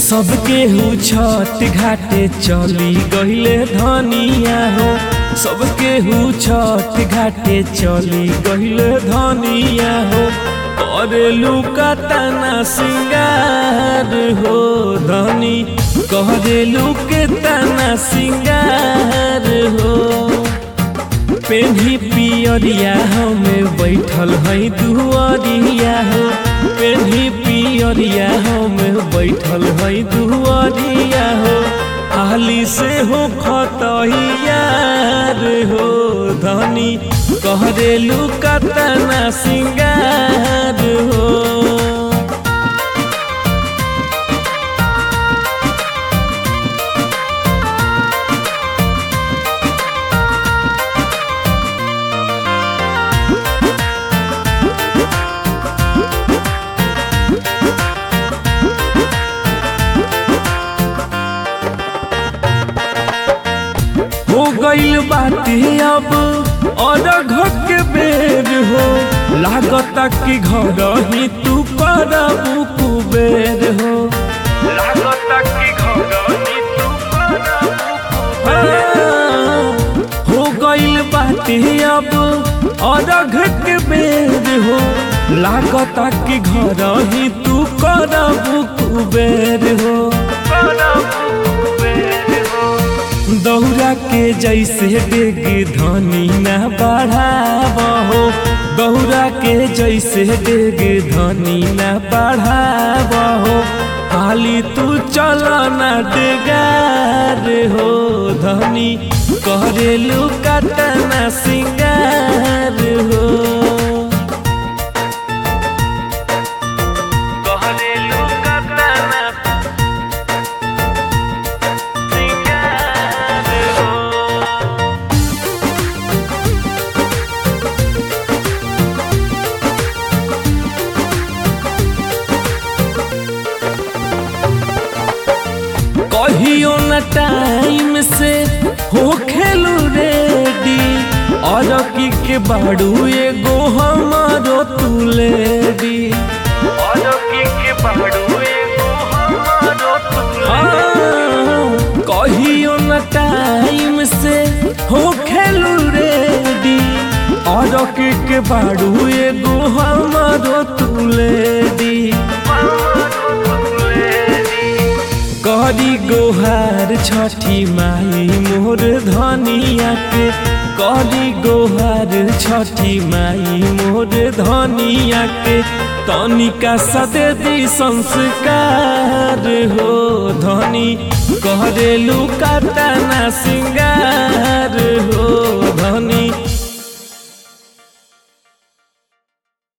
सबके हु छठ घाटे चली गईले धनिया हो सबके हु छठ घाटे चली गईले धनिया हो करेलू का तना सिंगार हो धनी करेलू के तना सिंगार हो पेन्ही पियरिया हमें बैठल है दुआरिया हो पेन्ही पियरिया हमें बैठल है दुआरिया हो हाली से हो खतहियार हो धनी कहरेलू कतना सिंगार हो हो गईल बाटे अब और घर के बेर हो लागता कि घर ही तू करबू कुबेर हो लागता कि घर ही तू हो गईल बाटे अब और घर के बेर हो लागता कि घर ही तू करबू कुबेर हो दौरा के जैसे डेग धनी न बढ़ाबहो दौरा के जैसे डेग धनी न बढ़ाबहो हाली तू चल न डेगार हो धनी करेलू कतना सिंगार हो करेलू कतना कहियो न टाइम से हो खेलू रेडी और की के बाड़ू एगो हमारो तू लेडी और की के बाड़ू एगो हमारो तू कहियो न टाइम से हो खेलू रेडी और की के बाड़ू एगो हमारो तू लेडी करी गोहार छठी माई मोर धनिया के करी गोहार छठी माई मोर धनिया के तनिका सदी संस्कार हो धनी करेलू कतना सिंगार हो